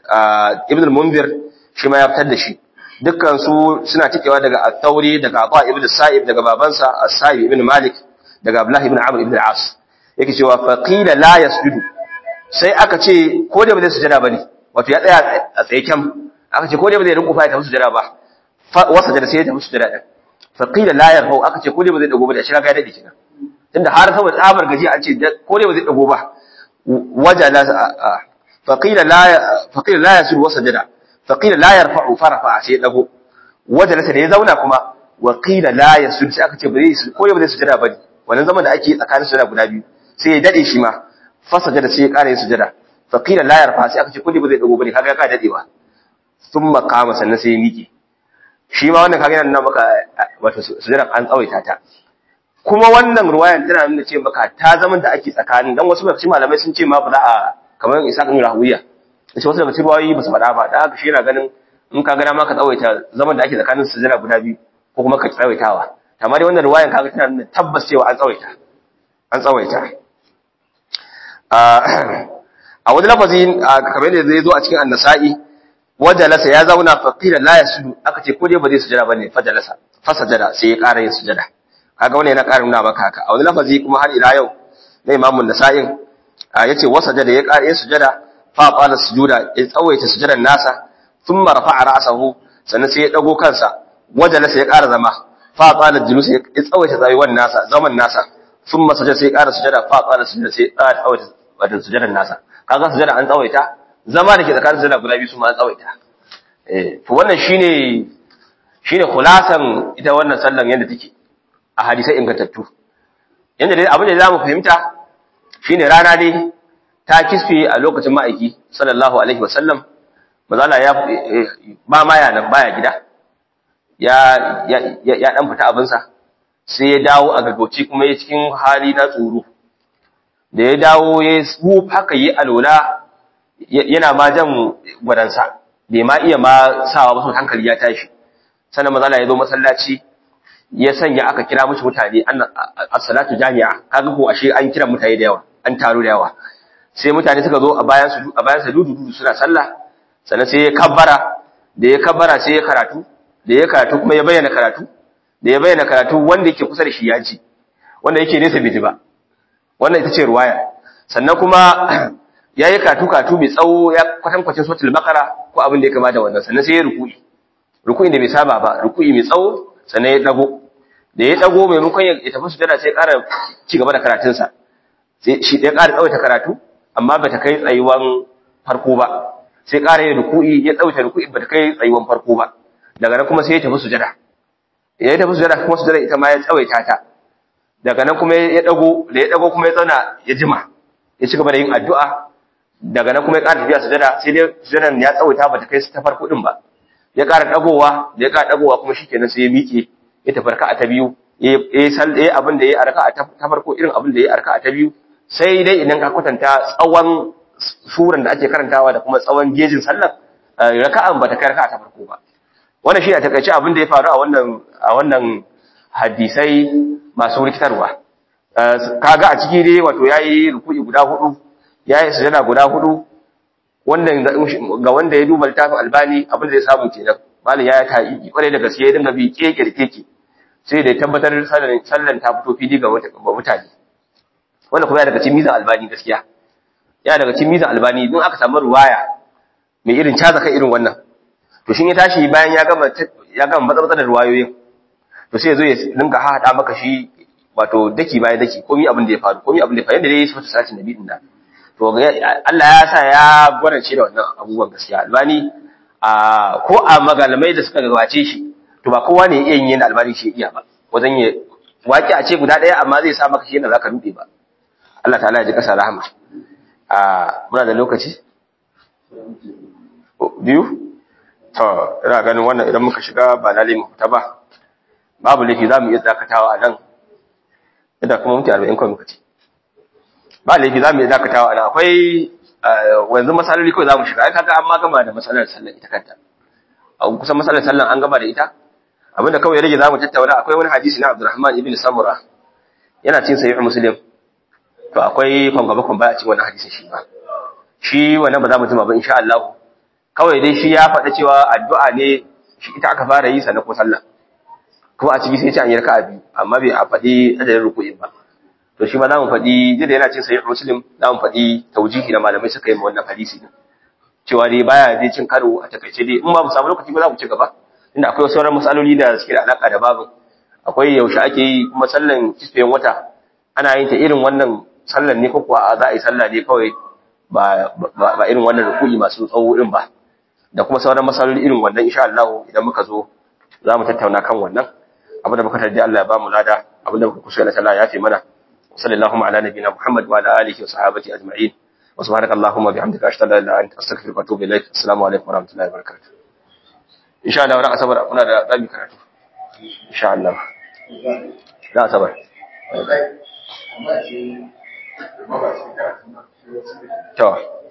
Ibn al-Munzir shi ma ya fitar da shi dukkan su suna cikewa daga At-Tawri daga Ata ibn Sa'ib daga babansa As-Sa'ib ibn Malik daga Abdullah ibn Amr ibn al-As yake cewa faqila la yasjudu sai aka ce ko da ba zai sujada bane wato ya tsaya a tsaye kyam aka ce ko da ba zai rinko fa ya tafi sujada ba wasa da sai ya tafi sujada din faqila la yarfau aka ce ko da ba zai dago ba da shi ga ya dade kenan tunda har saboda tsabar gaji an ce ko da ba zai dago ba wajala faqila la faqila la yasul wasajada faqila la yarfa'u farafa sai dago wajala sai ya zauna kuma wa qila la yasul sai aka ce ba zai ko da ba zai sujada bane wannan zaman da ake tsakanin sujada guda biyu sai ya dade shi ma fasajada sai ya kara yin sujada faqila la yarfa sai aka ce kulli ba zai dago bane kaga ka dadewa thumma qama sannan sai ya miƙe shi ma wannan kaga yana nuna maka wato sujada an tsawaita ta kuma wannan ruwayan tana nuna ce maka ta zaman da ake tsakanin dan wasu mafi malamai sun ce ma ba za a kamar isa kan rahuwiya yace wasu daga cikin ruwayoyi ba su faɗa ba da haka shi yana ganin in ka gana ma ka tsawaita zaman da ake tsakanin sujada guda biyu ko kuma ka tsawaitawa amma dai wannan ruwayan kaga tana nuna tabbas cewa an tsawaita an tsawaita a wani lafazi kamar yadda zai zo a cikin annasa'i wajalasa ya zauna faqila la yasudu aka ce ko dai ba zai sujada bane fajalasa fasajada sai ya ƙara yin sujada kaga wannan yana ƙara nuna maka haka a wani lafazi kuma har ila yau na imamun nasa'in yace wasajada ya ƙara yin sujada fa qala sujuda ya tsawaita sujadan nasa thumma rafa'a ra'sahu sannan sai ya dago kansa wajalasa ya ƙara zama fa qala julus ya tsawaita tsayuwan nasa zaman nasa thumma sajada sai ya ƙara sujada fa qala sujada sai ya ƙara tsawaita wato sujadan nasa kaga sujada an tsawaita zama da ke tsakanin sujada guda biyu su ma an tsawaita eh to wannan shine shine khulasan ita wannan sallan yanda take a hadisai ingantattu yanda dai abin da zamu fahimta shine rana dai ta kisfe a lokacin ma'aiki sallallahu alaihi wasallam mazala ya ba ma ya nan baya gida ya ya ya dan fita abinsa sai ya dawo a gaggauci kuma ya cikin hali na tsoro da ya dawo ya wuf haka yi alola yana ma jan gwadansa bai ma iya ma sawa masu hankali ya tashi sannan mazala ya zo masallaci ya sanya aka kira mushi mutane as-salatu jami'a kaga ko ashe an kira mutane da yawa an taro da yawa sai mutane suka zo a bayan su a bayan sa dudu dudu suna sallah sannan sai ya kabbara da ya kabbara sai ya karatu da ya karatu kuma ya bayyana karatu da ya bayyana karatu wanda yake kusa da shi ya ji wanda yake nesa bai ji ba wannan ita ce ruwaya sannan kuma ya yi katu-katu mai tsawo ya kwatankwacin sotul bakara ko abin da ya kama da wannan sannan sai ya ruku'i ruku'i da bai saba ba ruku'i mai tsawo sannan ya dago da ya dago maimakon ya tafi su jada sai ya ƙara ci gaba da karatunsa shi ya ƙara tsawaita karatu amma ba ta kai tsayuwan farko ba sai ƙara yin ruku'i ya tsawaita ruku'i ba ta kai tsayuwan farko ba daga nan kuma sai ya tafi sujada ya tafi sujada kuma sujada ita ma ya tsawaita ta daga nan kuma ya dago da ya dago kuma ya zauna ya jima ya ci gaba da yin addu'a daga nan kuma ya ƙara tafiya sujada sai dai sujadan ya tsawaita ba ta kai ta farko din ba ya ƙara dagowa da ya ƙara dagowa kuma shikenan sai ya miƙe ya tafi raka'a ta biyu ya yi sal ya abin da ya a raka'a ta farko irin abin da ya a raka'a ta biyu sai dai idan ka kwatanta tsawon suran da ake karantawa da kuma tsawon gejin sallar raka'an ba ta kai raka'a ta farko ba wannan shi a takaice abin da ya faru a wannan a wannan hadisai masu rikitarwa kaga a ciki dai wato yayi ruku'i guda hudu yayi sujada guda hudu wannan ga wanda ya duba littafin albani abin da zai samu kenan malam ya ta yi kwarai da gaske ya dinga bi keke da keke sai da ya tabbatar sallan ta fito fili ga mutane wannan kuma ya daga cikin mizan albani gaskiya ya daga cikin mizan albani don aka samu ruwaya mai irin caza kai irin wannan to shin ya tashi bayan ya gama ya gama matsatsar da ruwayoyin to sai ya zo ya dinga haɗa maka shi wato daki bayan daki komai abin da ya faru komai abin da ya faru yadda dai su sace nabi din da to Allah ya sa ya gwarace da wannan abubuwan gaskiya albani a ko a magalamai da suka gabace shi to ba kowa ne iya yin albani shi iya ba wajen ya waki a ce guda ɗaya amma zai sa maka shi yadda zaka rufe ba Allah ta'ala ya ji kasa rahama a muna da lokaci biyu to ina ganin wannan idan muka shiga ba lalle mu fita ba babu laifi za mu iya dakatawa a nan idan kuma mutu arba'in kawai muka ce ba laifi za mu iya dakatawa a nan akwai wanzu matsaloli kawai za mu shiga ai kaga an ma gama da matsalar sallan ita kanta a kusan matsalar sallan an gama da ita abinda kawai ya rage za mu tattauna akwai wani hadisi na abdurrahman ibn samura yana cin sahih muslim to akwai kwangaba kwamba a cikin wannan hadisin shi ba shi wannan ba za mu jima ba insha Allah kawai dai shi ya faɗa cewa addu'a ne shi ita aka fara yi sannan ko sallah kuma a ciki sai ce an yi raka'a biyu amma bai a faɗi adadin ruku'in ba to shi ma za mu faɗi duk da yana cin sahih muslim za mu faɗi taujihi da malamai suka yi ma wannan hadisi din cewa dai baya dai cin karo a takaice dai in ba mu samu lokaci ba za mu ci gaba inda akwai sauran matsaloli da suke da alaka da babin akwai yaushe ake yi kuma sallan kisfiyan wata ana yin ta irin wannan sallan ne ko kuwa za a yi sallah ne kawai ba ba irin wannan ruku'i masu tsawo irin ba da kuma sauran matsaloli irin wannan insha Allah idan muka zo za mu tattauna kan wannan abin da muka tardi Allah ya ba mu lada abin da muka kusa da Allah ya fi mana sallallahu ala nabiyina Muhammad wa ala alihi wa sahbihi ajma'in wa subhanaka allahumma bihamdika ashhadu an la ilaha illa anta astaghfiruka wa atubu ilaik assalamu alaikum wa rahmatullahi wa barakatuh insha Allah ran asabar muna da zabi karatu insha Allah da asabar to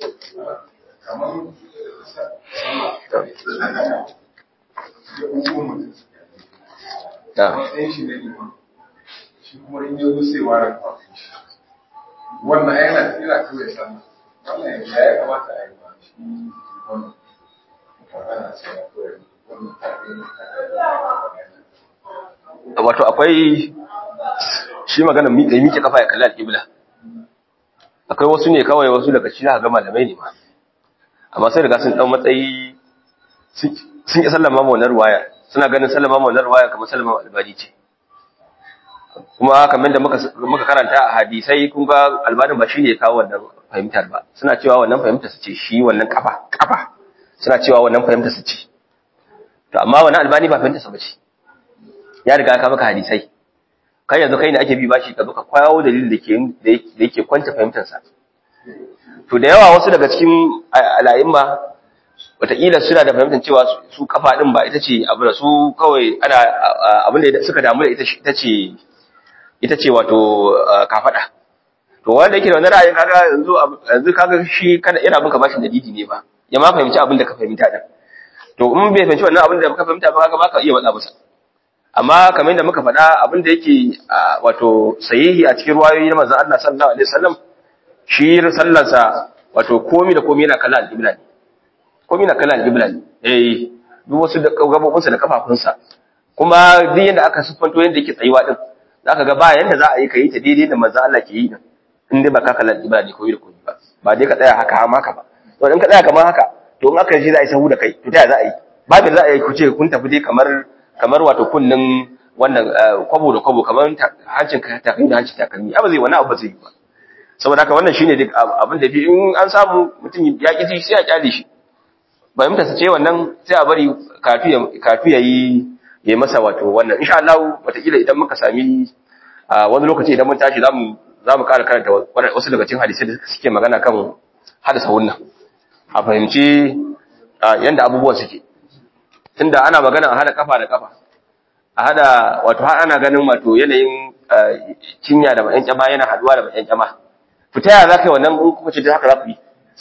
da matsayin shi na liman shi kuma in yi zo sai ware kwafin shi wannan yana tsira kawai sallah wannan ya ya kamata a yi ba shi wannan ana sai ya kawai wannan tafi wato akwai shi magana miƙe miƙe kafa ya kalli alƙibla akwai wasu ne kawai wasu daga cikin ga malamai ne ma amma sai daga sun dan matsayi sun yi sallama ma wannan ruwaya suna ganin sallama ma wannan ruwaya kamar sallama albani ce kuma kamar da muka muka karanta a hadisai kun ga albanin ba shine ya kawo wannan fahimtar ba suna cewa wannan fahimtar su ce shi wannan kafa kafa suna cewa wannan fahimtar su ce to amma wannan albani ba fahimtar sa ba ce ya riga ka maka hadisai kai yanzu kai ne ake bi bashi ka zo ka kwayo dalilin da ke da yake kwanta fahimtar sa to da yawa wasu daga cikin al'aimma wataƙila suna da fahimtar cewa su kafa din ba ita ce abu da su kawai ana abin da suka damu da ita ita ce ita ce wato kafada to wanda yake da wannan ra'ayin kaga yanzu yanzu kaga shi kana ina bin ka bashin dalili ne ba ya ma fahimci abin da ka fahimta din to in bai fahimci wannan abin da ka fahimta ba kaga ba ka iya matsa masa amma kamar yadda muka faɗa abin da yake wato sahihi a cikin ruwayoyi na manzon Allah sallallahu alaihi wasallam shi sallarsa wato komi da komi yana kallon al-qibla ne komi na kallon al-qibla ne eh duk wasu da gabobinsa da kafafunsa kuma duk yanda aka siffanto yanda yake tsayuwa din zaka ga ba yanda za a yi kai ta daidai da manzon Allah ke yi din in dai ba ka kallon al-qibla ne komi da komi ba ba dai ka tsaya haka ha maka ba to in ka tsaya kamar haka to in aka shi za a yi sahu da kai to ta za a yi ba da za a yi ku ce kun tafi dai kamar kamar wato kunnin wannan kwabo da kwabo kamar hancin takalmi da hancin takalmi abu zai wani abu zai yi ba saboda haka wannan shine duk abin da bi in an samu mutum ya ƙi sai a kyale shi fahimta su ce wannan sai a bari kafi ya yi ya masa wato wannan insha Allah wataƙila idan muka sami wani lokaci idan mun tashi zamu zamu ƙara karanta wasu daga cikin hadisai da suke magana kan hadasa wannan a fahimci yanda abubuwan suke tunda ana magana a hada kafa da kafa a hada wato har ana ganin wato yanayin cinya da bayan kyama yana haduwa da bayan kyama fita ya zaka yi wannan in kuka ce haka za ku yi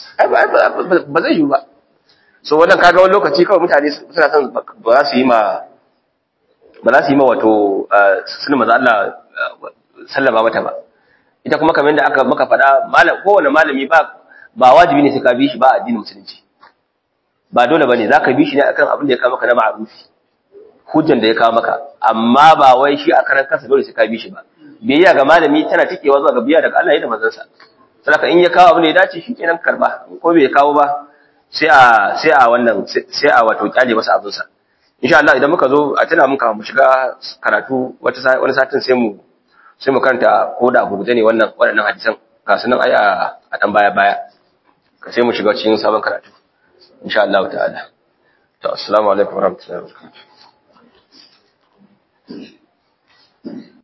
ba zai yi ba so wannan kaga wani lokaci kawai mutane suna son ba za su yi ma ba za su yi ma wato suna maza Allah sallama mata ba ita kuma kamar da aka maka faɗa malam kowane malami ba ba wajibi ne sai ka bi shi ba a addinin musulunci ba dole bane zaka bi shi ne akan abin da ya kawo maka na ma'rufi hujjan da ya kawo maka amma ba wai shi a karan kansa dole sai ka bi shi ba biyayya ga malami tana tikewa zuwa ga biyayya daga Allah da manzon sa saboda in ya kawo abin da ya dace shi kenan karba ko bai kawo ba sai a sai a wannan sai a wato kyale masa abin sa insha Allah idan muka zo a tana muka mu shiga karatu wata wani satin sai mu sai mu karanta ko da gurguje ne wannan waɗannan hadisan ga sunan ai a dan baya baya sai mu shiga cikin sabon karatu insha Allah ta'ala to assalamu alaikum warahmatullahi wabarakatuh